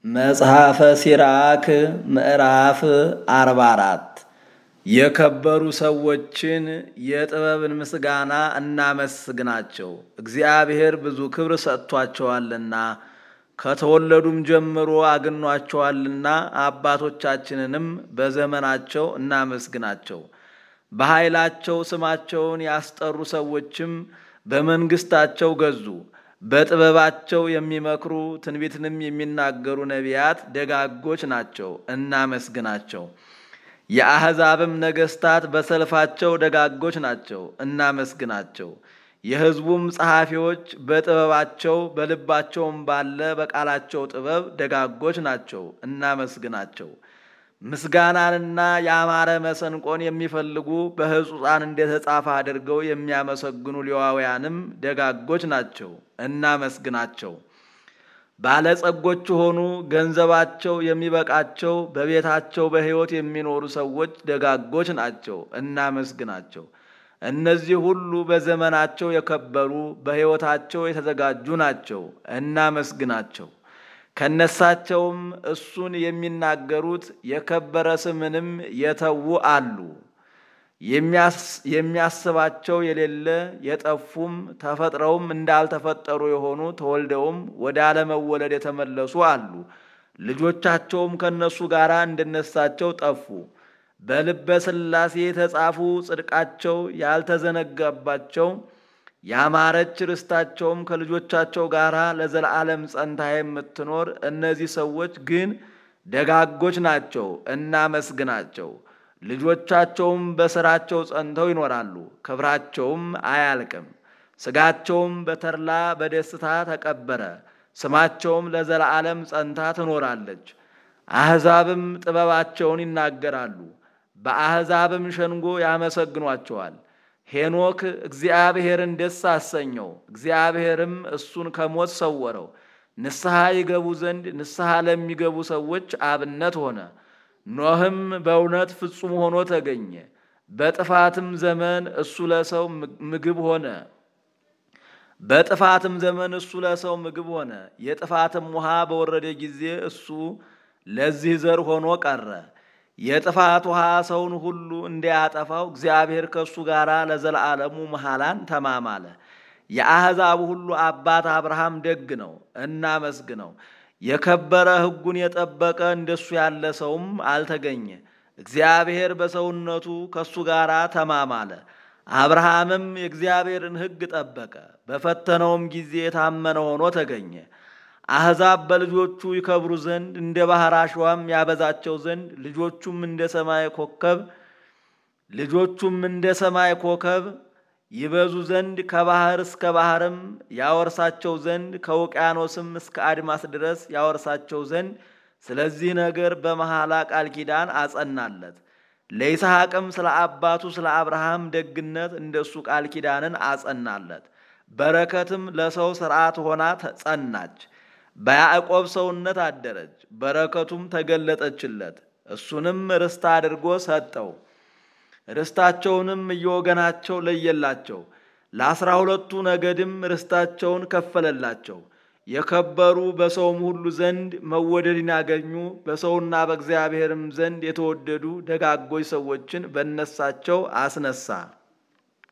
መጽሐፈ ሲራክ ምዕራፍ አርባ አራት የከበሩ ሰዎችን የጥበብን ምስጋና እናመስግናቸው፣ እግዚአብሔር ብዙ ክብር ሰጥቷቸዋልና ከተወለዱም ጀምሮ አግኗቸዋልና አባቶቻችንንም በዘመናቸው እናመስግናቸው። በኃይላቸው ስማቸውን ያስጠሩ ሰዎችም በመንግስታቸው ገዙ። በጥበባቸው የሚመክሩ ትንቢትንም የሚናገሩ ነቢያት ደጋጎች ናቸው፣ እናመስግናቸው። የአሕዛብም ነገሥታት በሰልፋቸው ደጋጎች ናቸው፣ እናመስግናቸው። የሕዝቡም ጸሐፊዎች በጥበባቸው በልባቸውም ባለ በቃላቸው ጥበብ ደጋጎች ናቸው፣ እናመስግናቸው። ምስጋናንና ያማረ መሰንቆን የሚፈልጉ በሕጹፃን እንደተጻፈ አድርገው የሚያመሰግኑ ሌዋውያንም ደጋጎች ናቸው፣ እናመስግናቸው። ባለጸጎች ሆኑ ገንዘባቸው የሚበቃቸው በቤታቸው በሕይወት የሚኖሩ ሰዎች ደጋጎች ናቸው፣ እናመስግናቸው። እነዚህ ሁሉ በዘመናቸው የከበሩ በሕይወታቸው የተዘጋጁ ናቸው፣ እናመስግናቸው። ከነሳቸውም እሱን የሚናገሩት የከበረ ስምንም የተዉ አሉ። የሚያስባቸው የሌለ የጠፉም ተፈጥረውም እንዳልተፈጠሩ የሆኑ ተወልደውም ወደ አለመወለድ የተመለሱ አሉ። ልጆቻቸውም ከእነሱ ጋር እንደነሳቸው ጠፉ። በልበ ሥላሴ የተጻፉ ጽድቃቸው ያልተዘነጋባቸው ያማረች ርስታቸውም ከልጆቻቸው ጋር ለዘላለም ጸንታ የምትኖር እነዚህ ሰዎች ግን ደጋጎች ናቸው፣ እናመስግናቸው። ልጆቻቸውም በሥራቸው ጸንተው ይኖራሉ፣ ክብራቸውም አያልቅም። ሥጋቸውም በተድላ በደስታ ተቀበረ፣ ስማቸውም ለዘላለም ጸንታ ትኖራለች። አሕዛብም ጥበባቸውን ይናገራሉ፣ በአሕዛብም ሸንጎ ያመሰግኗቸዋል። ሄኖክ እግዚአብሔርን ደስ አሰኘው፣ እግዚአብሔርም እሱን ከሞት ሰወረው። ንስሐ ይገቡ ዘንድ ንስሐ ለሚገቡ ሰዎች አብነት ሆነ። ኖህም በእውነት ፍጹም ሆኖ ተገኘ። በጥፋትም ዘመን እሱ ለሰው ምግብ ሆነ። በጥፋትም ዘመን እሱ ለሰው ምግብ ሆነ። የጥፋትም ውሃ በወረደ ጊዜ እሱ ለዚህ ዘር ሆኖ ቀረ። የጥፋት ውሃ ሰውን ሁሉ እንዲያጠፋው እግዚአብሔር ከእሱ ጋር ለዘላለሙ መሐላን ተማማለ። የአሕዛብ ሁሉ አባት አብርሃም ደግ ነው፣ እናመስግነው። የከበረ ሕጉን የጠበቀ እንደሱ ያለ ሰውም አልተገኘ። እግዚአብሔር በሰውነቱ ከእሱ ጋር ተማማለ። አብርሃምም የእግዚአብሔርን ሕግ ጠበቀ፣ በፈተነውም ጊዜ የታመነ ሆኖ ተገኘ። አሕዛብ በልጆቹ ይከብሩ ዘንድ እንደ ባሕር አሸዋም ያበዛቸው ዘንድ ልጆቹም እንደ ሰማይ ኮከብ ልጆቹም እንደ ሰማይ ኮከብ ይበዙ ዘንድ ከባሕር እስከ ባሕርም ያወርሳቸው ዘንድ ከውቅያኖስም እስከ አድማስ ድረስ ያወርሳቸው ዘንድ ስለዚህ ነገር በመሐላ ቃል ኪዳን አጸናለት። ለይስሐቅም ስለ አባቱ ስለ አብርሃም ደግነት እንደሱ ቃል ኪዳንን አጸናለት። በረከትም ለሰው ሥርዓት ሆና ጸናች። በያዕቆብ ሰውነት አደረች፣ በረከቱም ተገለጠችለት። እሱንም ርስት አድርጎ ሰጠው። ርስታቸውንም እየወገናቸው ለየላቸው። ለአስራ ሁለቱ ነገድም ርስታቸውን ከፈለላቸው። የከበሩ በሰውም ሁሉ ዘንድ መወደድን ያገኙ በሰውና በእግዚአብሔርም ዘንድ የተወደዱ ደጋጎች ሰዎችን በነሳቸው አስነሳ።